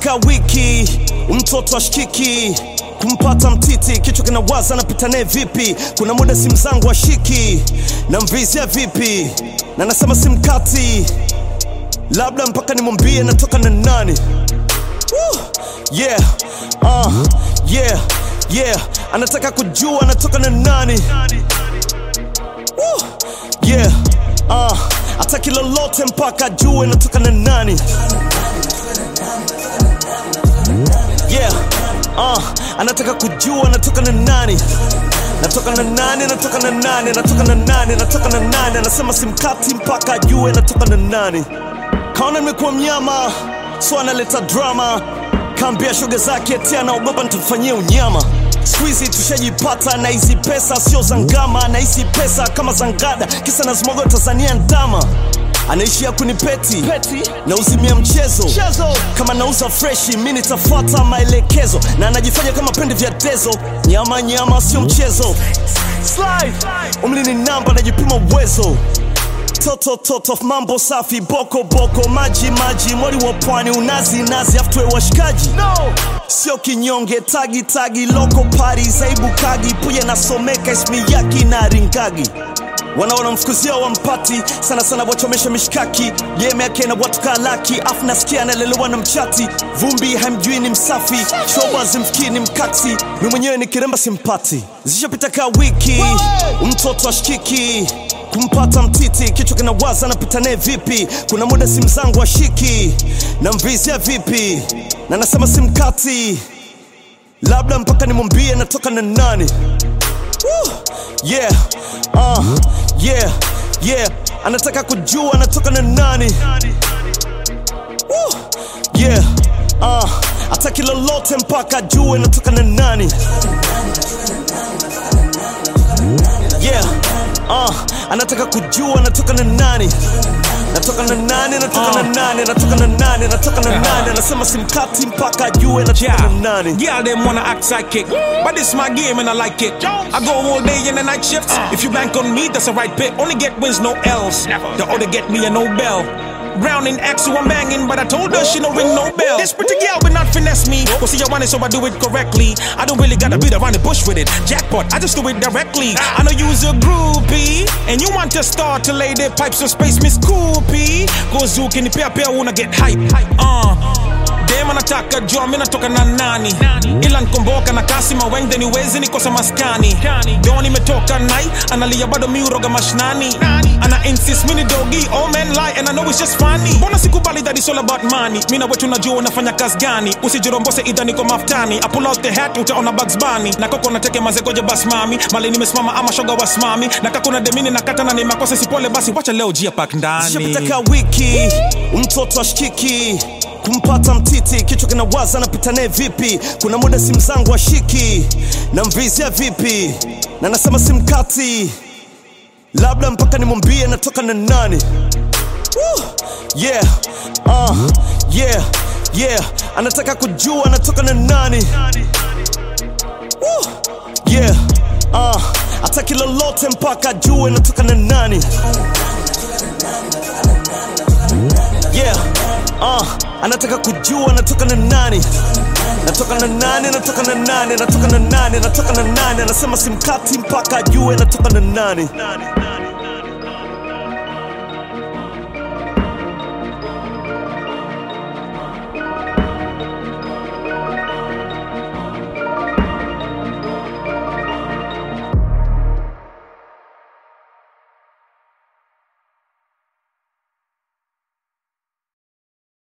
ka wiki mtoto ashikiki kumpata mtiti kichwa kinawaza napita naye vipi kuna muda simu zangu ashiki na mvizia vipi na nasema simkati labda mpaka nimwambie natoka na nani Woo! yeah uh, yeah yeah anataka kujua anatoka na nani Woo! yeah uh, ataki lolote mpaka ajue natoka na nani yeah uh, anataka kujua natoka na nani natoka na nani natoka na nani natoka na nani natoka na nani anasema simkati mpaka ajue natoka na nani kaona nimekuwa mnyama so analeta drama kaambia shoga zake ati anaogopa nitamfanyia unyama skuizi tushajipata na hizi pesa sio za ngama na hizi pesa kama za ngada kisa nazimoga tanzania ndama anaishia kunipeti Peti. na uzimia mchezo Chezo. kama nauza freshi mi nitafuata maelekezo na anajifanya kama pende vya tezo nyama nyama sio mchezo Slide. umli ni namba najipima uwezo toto toto mambo safi boko boko maji maji mwali wa pwani unazi nazi aftwe washikaji no. sio kinyonge tagi tagi loko pari zaibu kagi puye nasomeka ismi yaki na ringagi wanaona mfukuzia wampati sana sana wachomesha mishkaki yeme yake na watu kalaki afu nasikia analelewa na mchati vumbi hamjui ni msafi shoba zimfikii ni mkati mi mwenyewe ni kiremba simpati zishapita ka wiki mtoto ashikiki kumpata mtiti kichwa kinawaza napita naye vipi kuna muda simu zangu ashiki na mvizia vipi na nasema simkati labda mpaka nimwambie natoka na nani Woo! yeah uh, yeah yeah anataka kujua anatoka na nani Woo! yeah uh, ataki lolote mpaka ajue natoka na nani yeah uh, anataka kujua natoka na nani natoka na nani natoka na nani natoka na nani natoka na nani anasema simkati mpaka ajue natoka na nani Girl, them wanna act psychic. But this my game and I like it. I go all day in the night shifts. If you bank on me, that's a right pick. Only get wins, no L's. The other get me a Nobel. Brown in X, who I'm banging, but I told her she don't ring no bell. This pretty girl will not finesse me. Well, see, I want it, so I do it correctly. I don't really gotta beat around the bush with it. Jackpot, I just do it directly. I know you's a groupie, and you want to start to lay their pipes on space, Miss Coopy. Go zook in the pair, pair, wanna get hype. Uh. dem anataka jua mi natoka na nani ila nkomboka na kasi mawengde ni wezi nikosa maskani do nimetoka nai analia bado miuroga mashnani ana insist mini dogi all men lie and I know it's just funny mbona sikubali that it's all about money mi na wetu najua unafanya kazi gani usijirombose idha niko maftani I pull out the hat utaona Bugs Bunny na koko nateke mazegoje bas mami mali nimesimama ama shoga wasimami na kakuna demini na kata na ni makosa sipole basi wacha leo jia pak ndani zishapita ka wiki mtoto ashikiki kumpata mtiti kichwa kinawaza napita naye vipi kuna muda simu zangu ashiki na mvizia vipi na nasema simkati labda mpaka nimwambie natoka na nani Woo! yeah uh, yeah yeah anataka kujua anatoka na nani Woo! yeah uh, ataki lolote mpaka ajue natoka na nani yeah uh, anataka kujua anatoka na nani natoka na nani natoka na nani natoka na nani natoka na nani anasema simkati mpaka ajue natoka na nani